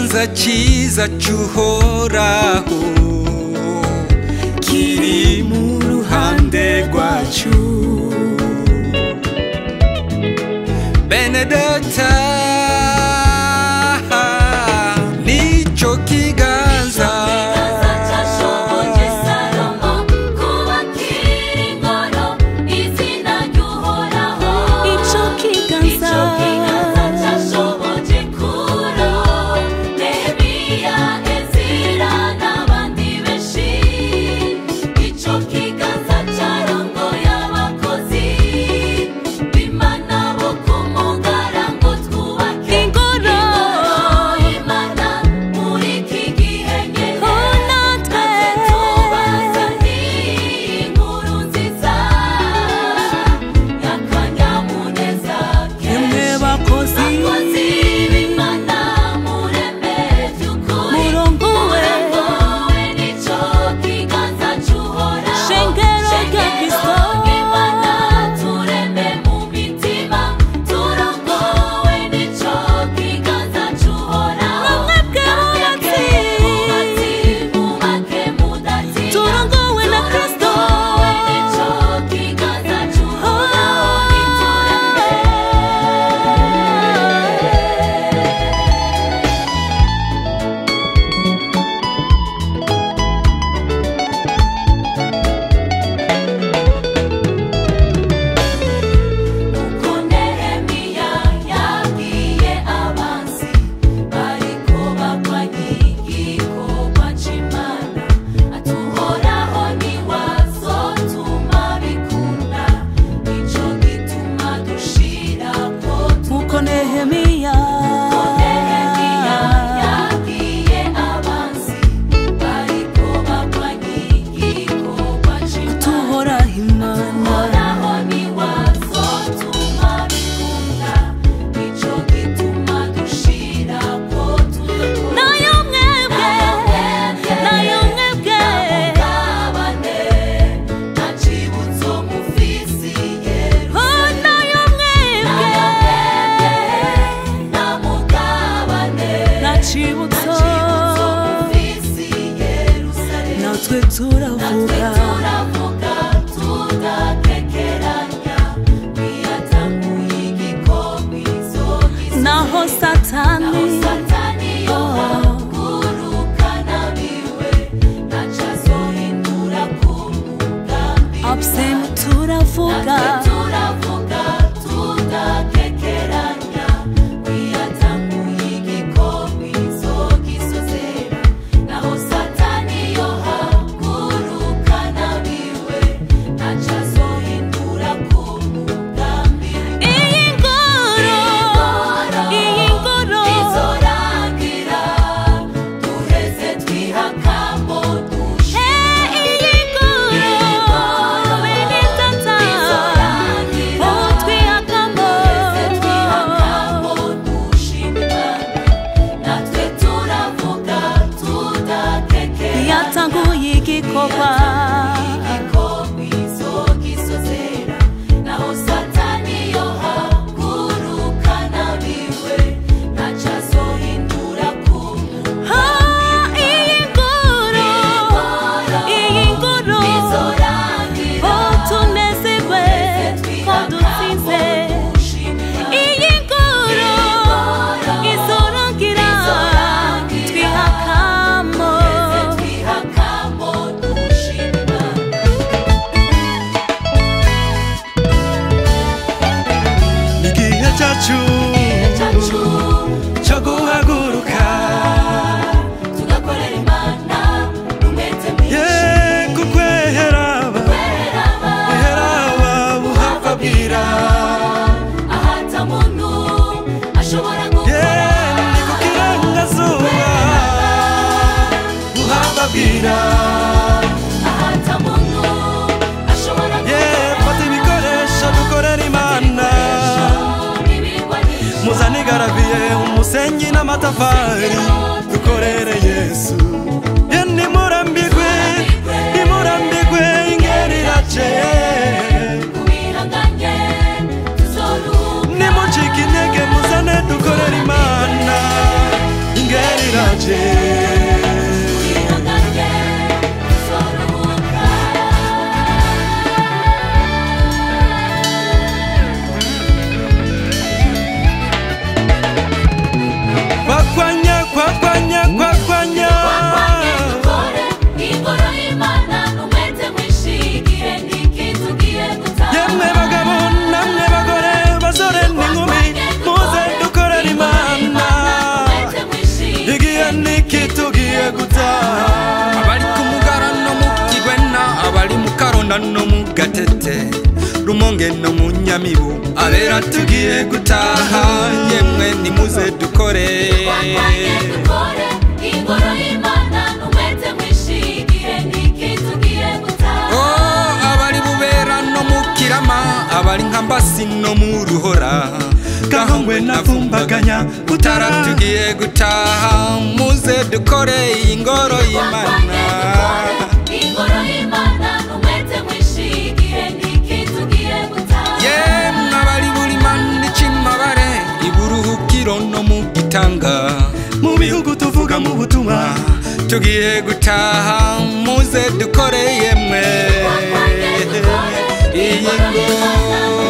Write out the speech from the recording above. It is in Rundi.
kiganza cyiza cy'uhoraho kiri mu ruhande rwacu benedeta nicyo kiganza cyashoboje salomo kubakira ingoro izina ry'uhoraho Ico kiganza. Ico kiganza cyashoboje kuro nehemiya ezira n'abandi benshi ico kiganza cyarongoye abakozi b'imana bo ku mugara ngo twubake Ingoro. y'imana muri iki gihe nyene Oh, natwe. tubazaniye inkuru nziza y'akanyamuneza Yemwe kenshi bakozi. bakozi b'imana mureme by'ukuri Murongowe. murongowe n'ico kiganza cy'uhoraho Shengero rya Kristo. ry'imana tureme mu mitima turongowe n'ico kiganza cy'uhoraho Namwebwe bubatsi. mubake mudatinya Turongowe na Kristo. turongowe n'ico kiganza cy'uhoraho nitureme uko nehemiya yabwiye abanzi bariko bagwanya igikorwa c'imana atuhoraho niwazotuma bikunda nico gituma dushirako Nkuko Nehemiya Nehemiya yabwiye abanzi bariko bagwanya igikorwa c'imana tuhoraho Imana Uhoraho niwazotuma bikunda nico gituma dushirako turakora nayo mwebwe nayo mwebwe Mugabane nta cibutso mufisi Yerusalemu Oh, nayo mwebwe nta mugabane nta cibutso mufisi Yerusalemu natwe natwe turavuga turavuga tudakekeranya wiyatanguye igikombe izogize naho satani satani yohaguruka nabiwe ntacazohindura ku mugambi absent turavuga natwe turavuga tudakekeranya wiyatanguye igikombe izogisozera naho satani yohaguruka nabiwe ntacazohindura ku mugambi iyi ngoro iyi ngoro izorangira duheze twihakambo dushe Eh, iyi ngoro bene tata oh twihakamo duheze twihakambo dushima natwe turavuga tudakekera yatanguye igikorwa igikombe izogisozera naho satani yohaguruka nabiwe ntacazohindura ku Ah, iyi ngoro iyi ngoro oh tunezerwe ko dutsinze iyi ngoro izorangira twihakamo igihe cyacu cyo guhaguruka ye kukwehera buheraba buhava bwira ye ni ku kirangazuba buhava bwira ye fata ibikoresho dukorera imana muzane igaraviye umusenyi n'amatafari dukorere yesu ye nimurambirwe nimurambirwe ingeri irace nimucike intege muzane dukorere imana ingeri irace tugiye gutaha abari ku mugara no mu kigwena abari mu karonda no mu gatete rumonge no mu nyamibu abera tugiye gutaha yemwe nimuze dukore twatanye dukore ingoro y'imana n'umwete mwinshi igihe niki tugiye gutaha Oh, abari bubera no mu kirama abari nka mbasi no mu ruhora gahongwe navumbaganya utara tugiye gutaha muze dukore iyi ngoro y'imana ingoro y'imana n'umwete mwinshi igihe niki tugiye gutaha yemwe abari buri mani c'imabare iburuhukiro no mu gitanga mu bihugu tuvuga mu butumwa tugiye gutaha muze dukore yemwe iyi ngoro